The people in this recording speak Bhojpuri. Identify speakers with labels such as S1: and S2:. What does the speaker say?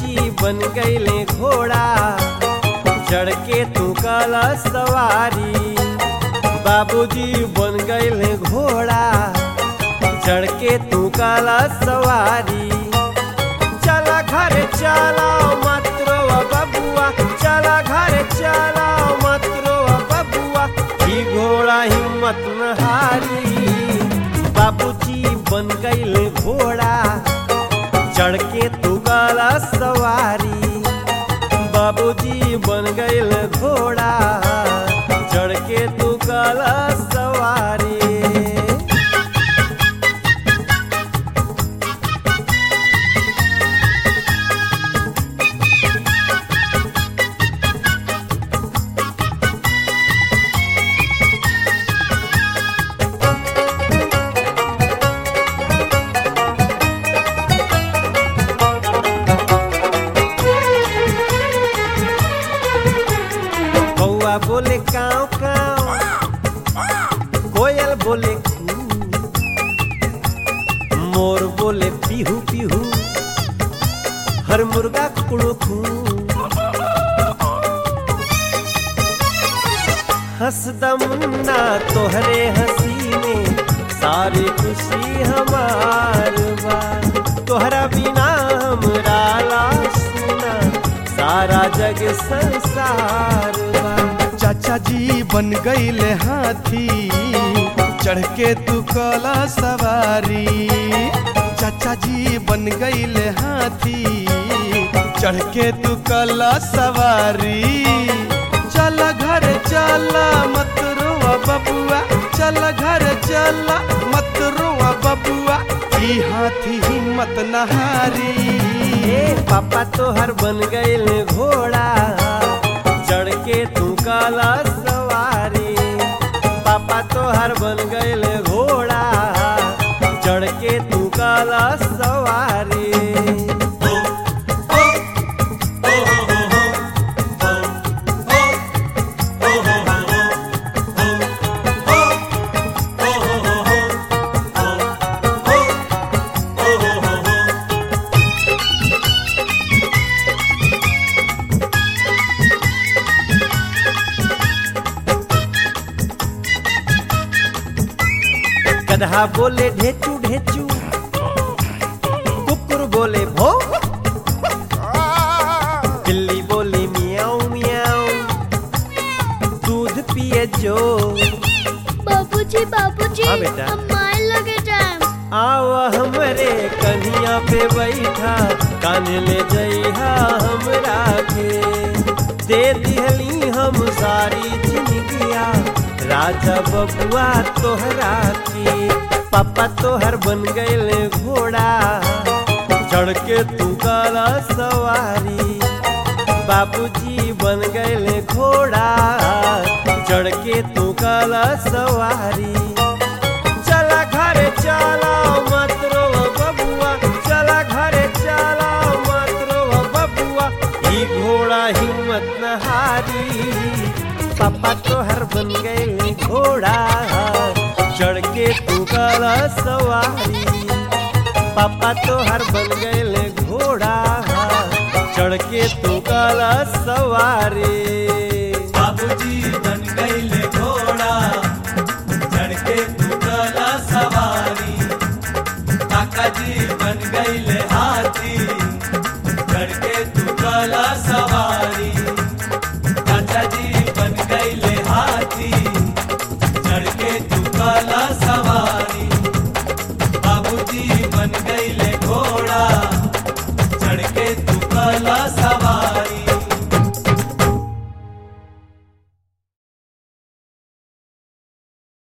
S1: बाबूजी बन गईले घोड़ा चढ़ के तू काला सवारी बाबूजी बन गईले घोड़ा चढ़ के तू काला सवारी चला घर चला मतरो बबुआ चला घर चला मतरो बबुआ ही घोड़ा हिम्मत न हारी बाबूजी बन गईले घोड़ा चढ़ के तू काला सवारी बाबूजी बन गईल घोड़ा चढ़ के तू काला सवारी कौआ बोले काव काव कोयल बोले कू मोर बोले पीहू पीहू हर मुर्गा कुकड़ो कू हंसदा मुन्ना तोहरे हंसी में सारी खुशी हमार बा तोहरा बिना हमरा लाश सुना सारा जग संसार बा
S2: चाचा जी बन गईले हाथी चढ़ के तू कला सवारी चाचा जी बन गईले हाथी चढ़ के तू कला सवारी चल घर चल मत रोआ बबुआ चल घर चल मत रोआ बबुआ ई हाथी हिम्मत नहारी
S1: ए पापा तोहर बन गईल घोड़ा चढ़ के तू काला सवारी पापा तोहर बन गईल घोड़ा चढ़ के तू काला सवारी गधा बोले ढेचू ढेचू कुकुर बोले भो बिल्ली बोली मियाऊ मियाऊ दूध पिए जो
S3: बाबूजी बाबूजी
S1: हाँ बेटा।
S3: हम मार लगे जाए
S1: आव हमरे कन्हिया पे बैठा कान ले जइहा हमरा के दे दिहली हम सारी जिंदगिया राजा बबुआ तोहरा के पापा तोहर बन गईल घोड़ा चढ़ के तू काला सवारी बाबूजी बन गईल घोड़ा चढ़ के तू काला सवारी चला घर चला मत रो बबुआ चला घर चला मत रो बबुआ ई घोड़ा हिम्मत न हारी पापा तोहर बन गए घोड़ा चढ़ के तू काला सवारी पापा तोहर बन गए घोड़ा चढ़ के तू काला सवारी
S4: बाबूजी बन गईले घोड़ा चढ़ के तू कला सवारी काका जी बन गईले